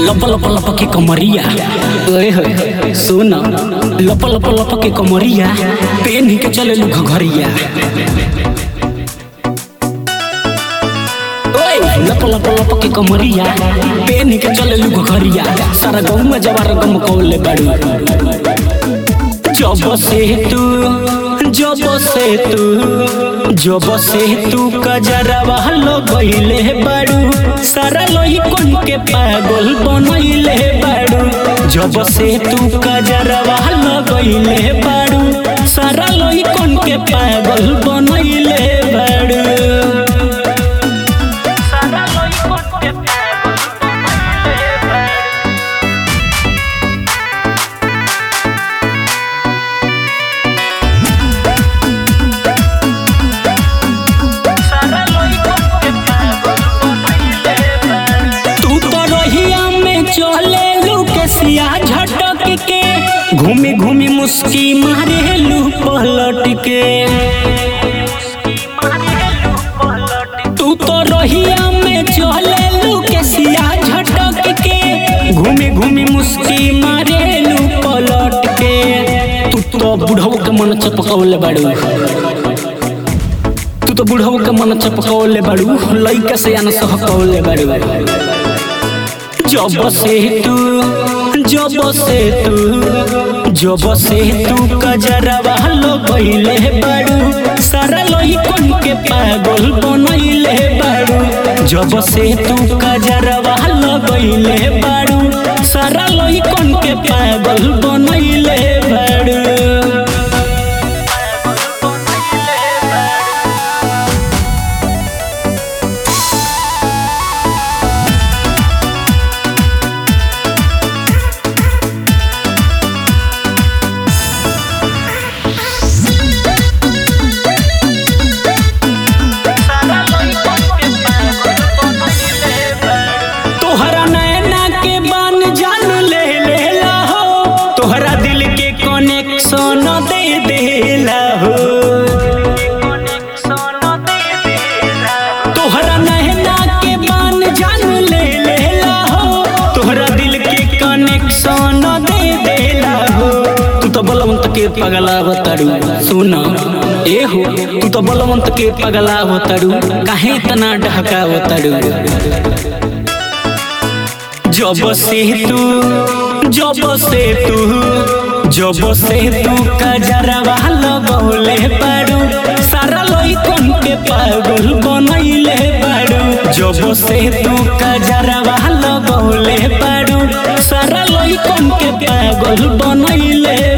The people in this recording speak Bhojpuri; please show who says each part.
Speaker 1: लप लप लप के कमरिया ओए होए सुन लप लप लप के कमरिया पेन के चले लू घघरिया ओए लप लप लप के कमरिया पेन के चले लू घघरिया सारा गाँव में जवार गम कौले बाड़ू जब से तू जब से तू जब से तू कजरवा लगैले बाड़ू सारा लोही कोन के पागल बनैले बाड़ू जब से तू कजरवा लगैले बाड़ू सारा लोही कोन के पागल बनैले बाड़ू सारा लोही कोन के पागल बनैले बाड़ू तू तो रहिया में चले लू के सिया झटक के घूमी घूमी मुस्की मारे लू पलट के तू तो रहिया में चले लू के सिया झटक के घूमी घूमी मुस्की मारे लू पलट के तू तो बुढ़ऊ के मन चपकौले बाड़ू तू तो बुढ़ऊ के मन चपकौले बाड़ू लइका से आन सहकौले बाड़ू जब से तू जब से तू जब से तू कजरवा लगैले बाड़ू सारा लोही कोन के पागल बनैले बाड़ू जब से तू कजरवा लगैले बाड़ू सारा लोही कोन के पागल बनैले बाड़ू तोहरा नैना के बान जान ले लेला हो तोहरा दिल के कनेक्शन दे देला हो तोहरा नैना के बान जान ले लेला हो तोहरा दिल के कनेक्शन दे देला हो तू तो बलवंत के पगला बताड़ू सुन ए हो तू तो बलवंत के पगला बताड़ू काहे इतना ढका बताड़ू जब से तू जब से तू जब से तू कजरवा लगौले बाड़ू सारा लोई कोन के पागल बनैले बाड़ू जब से तू कजरवा लगौले बाड़ू सारा लोई कोन के पागल बनैले